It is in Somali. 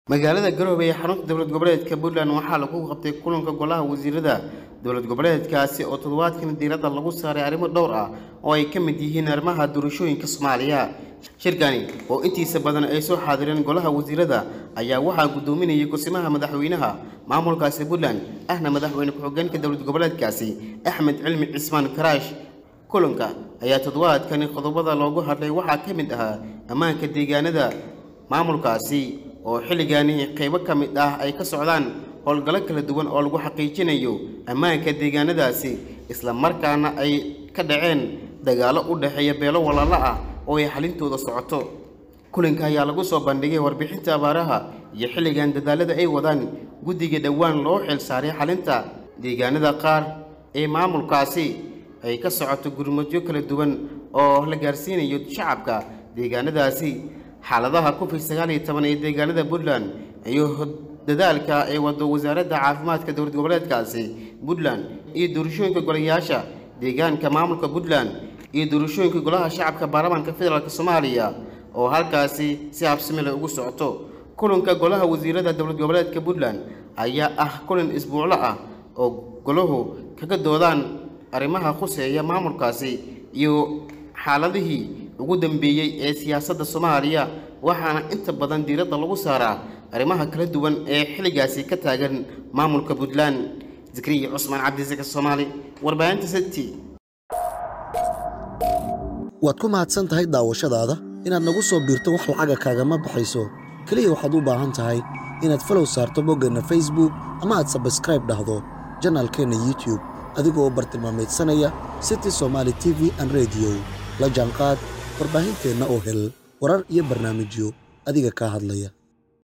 magaalada garowe ee xarunta dowlad goboleedka puntland waxaa lagu qabtay kulanka golaha wasiirada dowlad goboleedkaasi oo toddobaadkan diiradda lagu saaray arrimo dhowr ah oo ay ka mid yihiin arrimaha doorashooyinka soomaaliya shirkani oo intiisa badan ay soo xaadireen golaha wasiirada ayaa waxaa guddoominayay gosimaha madaxweynaha maamulkaasi puntland ahna madaxweyne ku-xigeenka dowlad goboleedkaasi axmed cilmi cismaan karaash kulanka ayaa toddobaadkani qodobada loogu hadlay waxaa ka mid ahaa ammaanka deegaanada maamulkaasi oo xilligaani qaybo ka mid ah ay ka socdaan howlgallo kala duwan oo lagu xaqiijinayo ammaanka deegaanadaasi isla markaana ay ka dhaceen dagaallo u dhexeeya beelo walaalo ah oo ay xalintooda socoto kulanka ayaa lagu soo bandhigay warbixinta abaaraha iyo xilligan dadaalada ay wadaan guddiga dhowaan loo xil saaray xalinta deegaanada qaar ee maamulkaasi ay ka socoto gurmadyo kala duwan oo la gaarsiinayo shacabka deegaanadaasi xaaladaha covid sagaal iyo toban ee deegaanada puntland iyo dadaalka ay wado wasaaradda caafimaadka dowlad goboleedkaasi puntland iyo doorashooyinka golayaasha deegaanka maamulka puntland iyo doorashooyinka golaha shacabka baarlamaanka federaalk soomaaliya oo halkaasi si habsami leh ugu socoto kulanka golaha wasiirada dowlad goboleedka puntland ayaa ah kulan isbuuclo ah oo golahu kaga doodaan arrimaha khuseeya maamulkaasi iyo xaaladihii ugu dambeeyey ee siyaasadda soomaaliya waxaana inta badan diiradda lagu saaraa arrimaha kala duwan ee xilligaasi ka taagan maamulka puntland zakriya cusmaan cabdisaka soomaali warbaahinta city waad ku mahadsan tahay daawashadaada inaad nagu soo biirto wax lacaga kaagama baxayso keliya waxaad u baahan tahay inaad falow saarto boggeenna facebook ama aad sabskraib dhahdo janaalkeenna youtube adigoo bartilmaamaydsanaya city somaali t v an rediyo la jaanqaad warbaahinteenna oo hel warar iyo barnaamijyo adiga kaa hadlaya